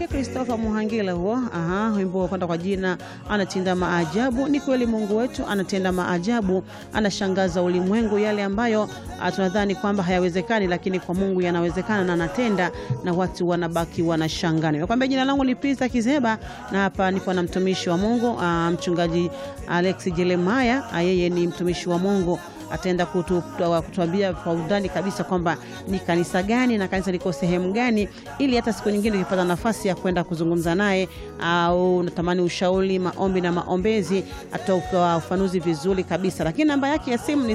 wake Christopher Muhangila huo. Aha, wimbo kwenda kwa jina anatenda maajabu. Ni kweli Mungu wetu anatenda maajabu, anashangaza ulimwengu. Yale ambayo ah, tunadhani kwamba hayawezekani, lakini kwa Mungu yanawezekana na anatenda, na watu wanabaki wanashangaa. Nimekwambia jina langu ni Pisa Kizeba na hapa nipo na mtumishi wa Mungu ah, mchungaji Alex Jeremaya. Ah, Yeye ni mtumishi wa Mungu ataenda kutu- kutuambia kwa undani kabisa kwamba ni kanisa gani na kanisa liko sehemu gani, ili hata siku nyingine ukipata nafasi ya kwenda kuzungumza naye au unatamani ushauri, maombi na maombezi, atatoa ufanuzi vizuri kabisa. Lakini namba yake ya simu ni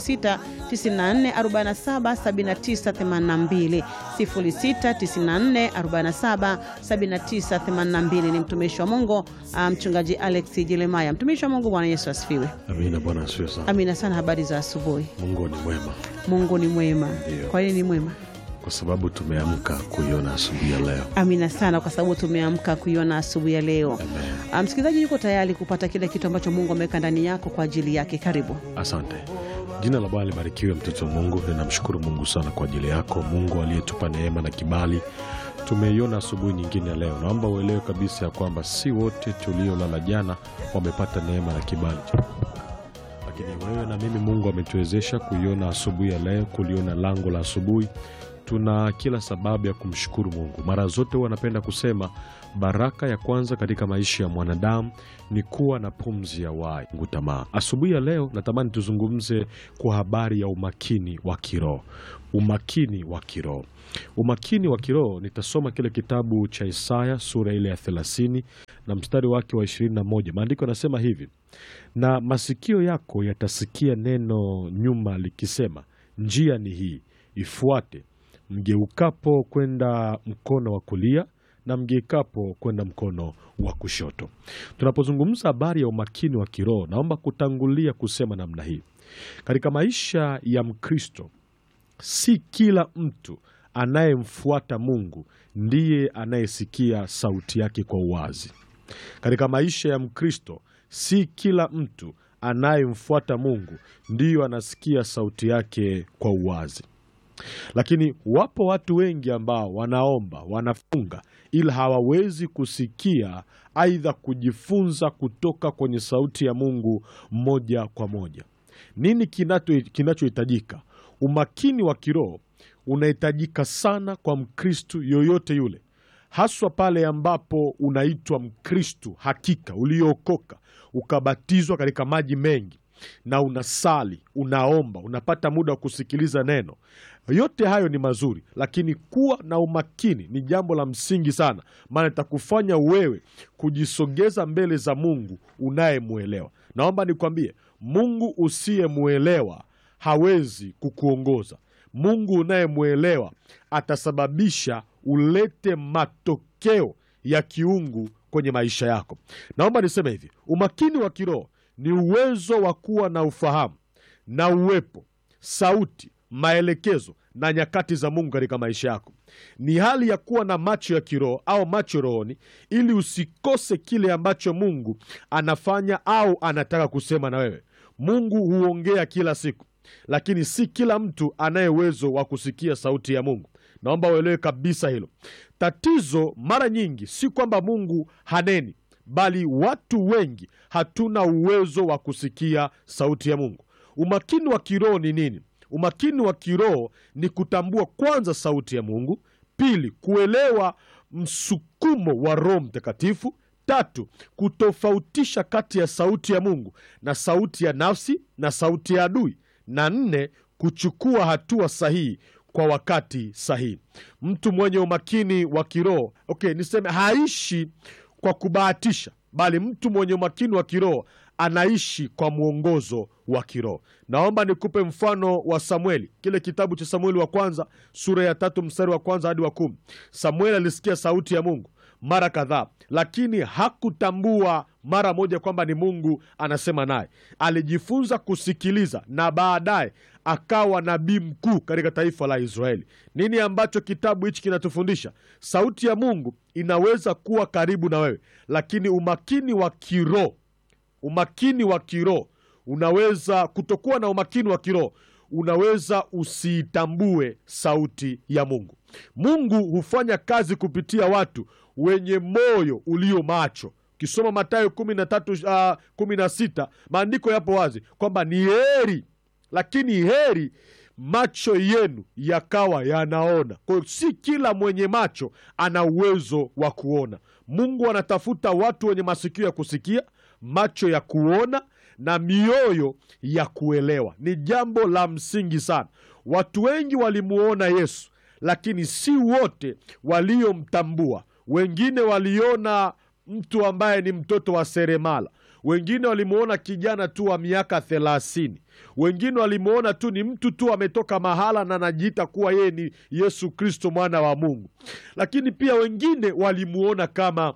0694477982 0694477982. Ni mtumishi wa Mungu ah, mchungaji Alex Jeremaya. Mtumishi wa Mungu, Bwana Yesu asifiwe. Amina. Bwana asifiwe sana. Amina sana. Habari za asubuhi. Mungu ni mwema Mungu ni mwema. Ndio. Kwa nini ni mwema? kwa sababu tumeamka kuiona asubuhi ya leo. Amina sana, kwa sababu tumeamka kuiona asubuhi ya leo. Amen. Ah, Msikilizaji yuko tayari kupata kile kitu ambacho Mungu ameweka ndani yako kwa ajili yake. Karibu. Asante. Jina la Bwana libarikiwe, mtoto wa Mungu. Ninamshukuru Mungu sana kwa ajili yako, Mungu aliyetupa neema na kibali. Tumeiona asubuhi nyingine ya leo. Naomba uelewe kabisa ya kwamba si wote tuliolala jana wamepata neema na kibali cha lakini wewe na mimi Mungu ametuwezesha kuiona asubuhi ya leo, kuliona lango la asubuhi. Tuna kila sababu ya kumshukuru Mungu. Mara zote huwa napenda kusema baraka ya kwanza katika maisha ya mwanadamu ni kuwa na pumzi ya uhai. Mungu tamaa. Asubuhi ya leo natamani tuzungumze kwa habari ya umakini wa kiroho. Umakini wa kiroho. Umakini wa kiroho, nitasoma kile kitabu cha Isaya sura ile ya 30 na mstari wake wa 21. Maandiko yanasema hivi: na masikio yako yatasikia neno nyuma likisema, njia ni hii, ifuate, mgeukapo kwenda mkono wa kulia na mgeukapo kwenda mkono wa kushoto. Tunapozungumza habari ya umakini wa kiroho, naomba kutangulia kusema namna hii, katika maisha ya Mkristo si kila mtu anayemfuata Mungu ndiye anayesikia sauti yake kwa uwazi. Katika maisha ya Mkristo si kila mtu anayemfuata Mungu ndiyo anasikia sauti yake kwa uwazi. Lakini wapo watu wengi ambao wanaomba, wanafunga, ila hawawezi kusikia aidha kujifunza kutoka kwenye sauti ya Mungu moja kwa moja. Nini kinacho- kinachohitajika? Umakini wa kiroho unahitajika sana kwa Mkristu yoyote yule, haswa pale ambapo unaitwa Mkristu hakika uliookoka, ukabatizwa katika maji mengi na unasali, unaomba, unapata muda wa kusikiliza neno. Yote hayo ni mazuri, lakini kuwa na umakini ni jambo la msingi sana, maana itakufanya wewe kujisogeza mbele za Mungu unayemwelewa. Naomba nikwambie, Mungu usiyemwelewa hawezi kukuongoza. Mungu unayemwelewa atasababisha ulete matokeo ya kiungu kwenye maisha yako. Naomba niseme hivi, umakini wa kiroho ni uwezo wa kuwa na ufahamu na uwepo, sauti, maelekezo na nyakati za Mungu katika maisha yako. Ni hali ya kuwa na macho ya kiroho au macho rohoni, ili usikose kile ambacho Mungu anafanya au anataka kusema na wewe. Mungu huongea kila siku, lakini si kila mtu anaye uwezo wa kusikia sauti ya Mungu. Naomba uelewe kabisa hilo. Tatizo mara nyingi si kwamba Mungu haneni, bali watu wengi hatuna uwezo wa kusikia sauti ya Mungu. Umakini wa kiroho ni nini? Umakini wa kiroho ni kutambua kwanza sauti ya Mungu, pili kuelewa msukumo wa Roho Mtakatifu, tatu kutofautisha kati ya sauti ya Mungu na sauti ya nafsi na sauti ya adui, na nne kuchukua hatua sahihi kwa wakati sahihi. Mtu mwenye umakini wa kiroho okay, niseme haishi kwa kubahatisha, bali mtu mwenye umakini wa kiroho anaishi kwa mwongozo wa kiroho. Naomba nikupe mfano wa Samueli, kile kitabu cha Samueli wa kwanza sura ya tatu mstari wa kwanza hadi wa kumi. Samueli alisikia sauti ya Mungu mara kadhaa, lakini hakutambua mara moja kwamba ni Mungu anasema naye. Alijifunza kusikiliza na baadaye akawa nabii mkuu katika taifa la Israeli. Nini ambacho kitabu hichi kinatufundisha? Sauti ya Mungu inaweza kuwa karibu na wewe, lakini umakini wa kiroho umakini wa kiroho unaweza kutokuwa na umakini wa kiroho unaweza usiitambue sauti ya Mungu. Mungu hufanya kazi kupitia watu wenye moyo ulio macho. Ukisoma Mathayo kumi na tatu uh, kumi na sita maandiko yapo wazi kwamba ni heri, lakini heri macho yenu yakawa yanaona. Kwa hiyo si kila mwenye macho ana uwezo wa kuona. Mungu anatafuta watu wenye masikio ya kusikia, macho ya kuona na mioyo ya kuelewa. Ni jambo la msingi sana. Watu wengi walimuona Yesu, lakini si wote waliomtambua. Wengine waliona mtu ambaye ni mtoto wa seremala, wengine walimuona kijana tu wa miaka thelathini, wengine walimuona tu ni mtu tu ametoka mahala na anajiita kuwa yeye ni Yesu Kristo mwana wa Mungu, lakini pia wengine walimuona kama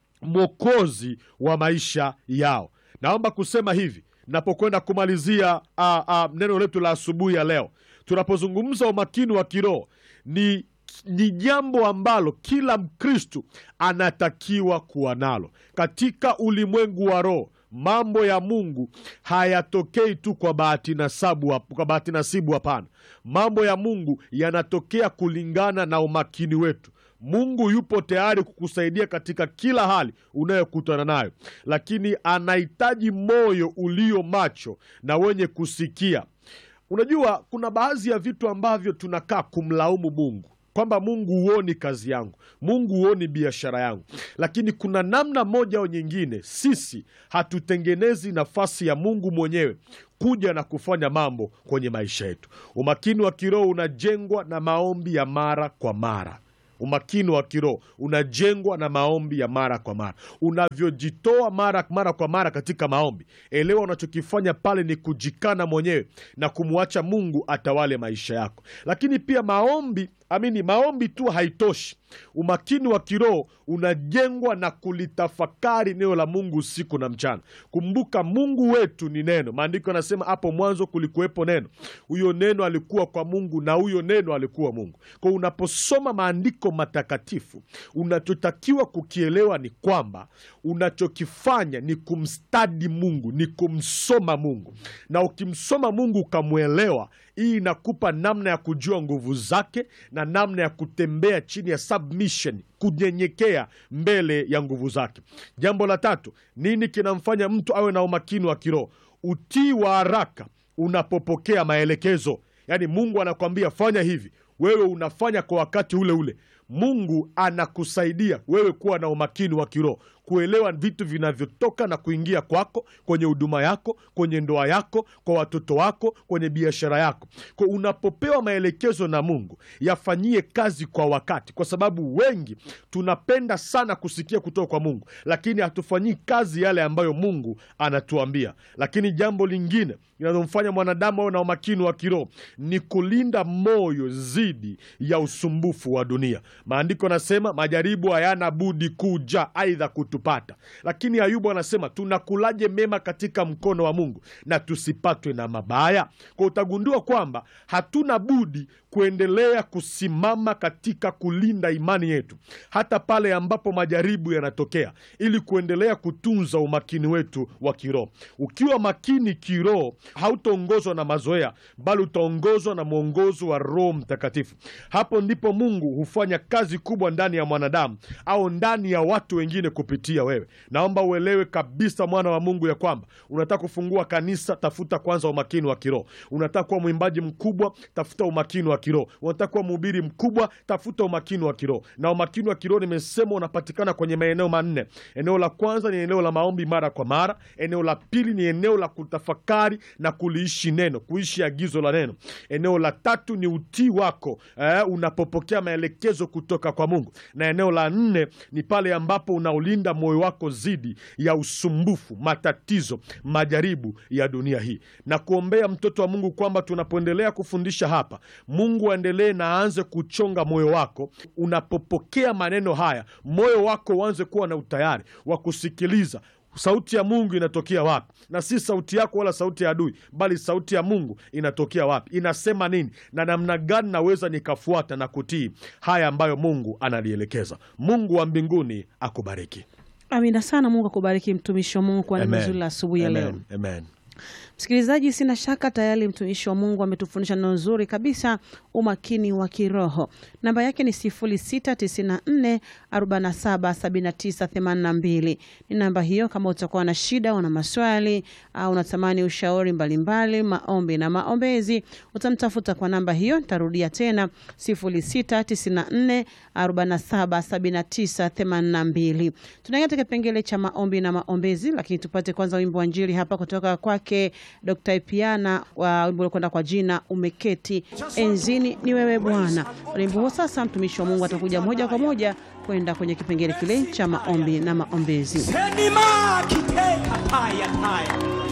mwokozi wa maisha yao. Naomba kusema hivi napokwenda kumalizia a, a, neno letu la asubuhi ya leo, tunapozungumza umakini wa kiroho ni ni jambo ambalo kila Mkristu anatakiwa kuwa nalo katika ulimwengu wa roho. Mambo ya Mungu hayatokei tu kwa bahati nasibu, kwa bahati nasibu. Hapana, mambo ya Mungu yanatokea kulingana na umakini wetu. Mungu yupo tayari kukusaidia katika kila hali unayokutana nayo, lakini anahitaji moyo ulio macho na wenye kusikia. Unajua, kuna baadhi ya vitu ambavyo tunakaa kumlaumu Mungu kwamba Mungu huoni kazi yangu, Mungu huoni biashara yangu, lakini kuna namna moja au nyingine sisi hatutengenezi nafasi ya Mungu mwenyewe kuja na kufanya mambo kwenye maisha yetu. Umakini wa kiroho unajengwa na maombi ya mara kwa mara. Umakini wa kiroho unajengwa na maombi ya mara kwa mara. Unavyojitoa mara mara kwa mara katika maombi, elewa unachokifanya pale ni kujikana mwenyewe na kumwacha Mungu atawale maisha yako. Lakini pia maombi amini, maombi tu haitoshi. Umakini wa kiroho unajengwa na kulitafakari neno la Mungu usiku na mchana. Kumbuka Mungu wetu ni neno. Maandiko yanasema hapo mwanzo kulikuwepo neno, huyo neno alikuwa kwa Mungu na huyo neno alikuwa Mungu. Kwa unaposoma maandiko matakatifu, unachotakiwa kukielewa ni kwamba unachokifanya ni kumstadi Mungu, ni kumsoma Mungu, na ukimsoma Mungu ukamwelewa, hii inakupa namna ya kujua nguvu zake na namna ya kutembea chini ya submission, kunyenyekea mbele ya nguvu zake. Jambo la tatu, nini kinamfanya mtu awe na umakini wa kiroho? Utii wa haraka unapopokea maelekezo. Yaani Mungu anakwambia fanya hivi, wewe unafanya kwa wakati ule ule. Mungu anakusaidia wewe kuwa na umakini wa kiroho, kuelewa vitu vinavyotoka na kuingia kwako, kwenye huduma yako, kwenye ndoa yako, kwa watoto wako, kwenye biashara yako. Kwa unapopewa maelekezo na Mungu, yafanyie kazi kwa wakati, kwa sababu wengi tunapenda sana kusikia kutoka kwa Mungu, lakini hatufanyii kazi yale ambayo Mungu anatuambia. Lakini jambo lingine linalomfanya mwanadamu awe na umakini wa kiroho ni kulinda moyo dhidi ya usumbufu wa dunia. Maandiko anasema majaribu hayana budi kuja, aidha kutupata. Lakini Ayubu anasema tunakulaje mema katika mkono wa Mungu na tusipatwe na mabaya? Kwa utagundua kwamba hatuna budi kuendelea kusimama katika kulinda imani yetu hata pale ambapo majaribu yanatokea, ili kuendelea kutunza umakini wetu wa kiroho. Ukiwa makini kiroho, hautaongozwa na mazoea, bali utaongozwa na mwongozo wa Roho Mtakatifu. Hapo ndipo Mungu hufanya kazi kubwa ndani ya mwanadamu au ndani ya watu wengine kupitia wewe. Naomba uelewe kabisa, mwana wa Mungu, ya kwamba unataka kufungua kanisa, tafuta kwanza umakini wa kiroho. Unataka kuwa mwimbaji mkubwa, tafuta umakini wa kiroho. Unataka kuwa mhubiri mkubwa, tafuta umakini wa kiroho. Na umakini wa kiroho nimesema unapatikana kwenye maeneo manne. Eneo la kwanza ni eneo la maombi mara kwa mara. Eneo la pili ni eneo la kutafakari na kuliishi neno, kuishi agizo la neno. Eneo la tatu ni utii wako eh, unapopokea maelekezo kutoka kwa Mungu, na eneo la nne ni pale ambapo unaulinda moyo wako dhidi ya usumbufu, matatizo, majaribu ya dunia hii. Na kuombea mtoto wa Mungu kwamba tunapoendelea kufundisha hapa, Mungu aendelee na aanze kuchonga moyo wako. Unapopokea maneno haya, moyo wako uanze kuwa na utayari wa kusikiliza sauti ya Mungu inatokea wapi, na si sauti yako wala sauti ya adui, bali sauti ya Mungu inatokea wapi, inasema nini, na namna gani naweza nikafuata na kutii haya ambayo Mungu analielekeza. Mungu wa mbinguni akubariki. Amina sana. Mungu akubariki mtumishi wa Mungu kwa neno Amen. zuri la asubuhi ya leo. Amen. Amen. Msikilizaji, sina shaka tayari mtumishi wa Mungu ametufundisha neno nzuri kabisa, umakini wa kiroho. Namba yake ni 0694 47 79 82. Ni namba hiyo, kama utakuwa na shida, una maswali au unatamani ushauri mbalimbali, maombi na maombezi, utamtafuta kwa namba hiyo. Nitarudia tena 0694 47 79 82. Tunaingia katika kipengele cha maombi na maombezi, lakini tupate kwanza wimbo wa Injili hapa kutoka kwake Dr. Ipiana wa wimbo uliokwenda kwa jina umeketi enzini ni wewe Bwana. Wimbo huo sasa, mtumishi wa Mungu atakuja moja kwa moja kwenda kwenye kipengele kile cha maombi na maombezi. Senima kike kataya taya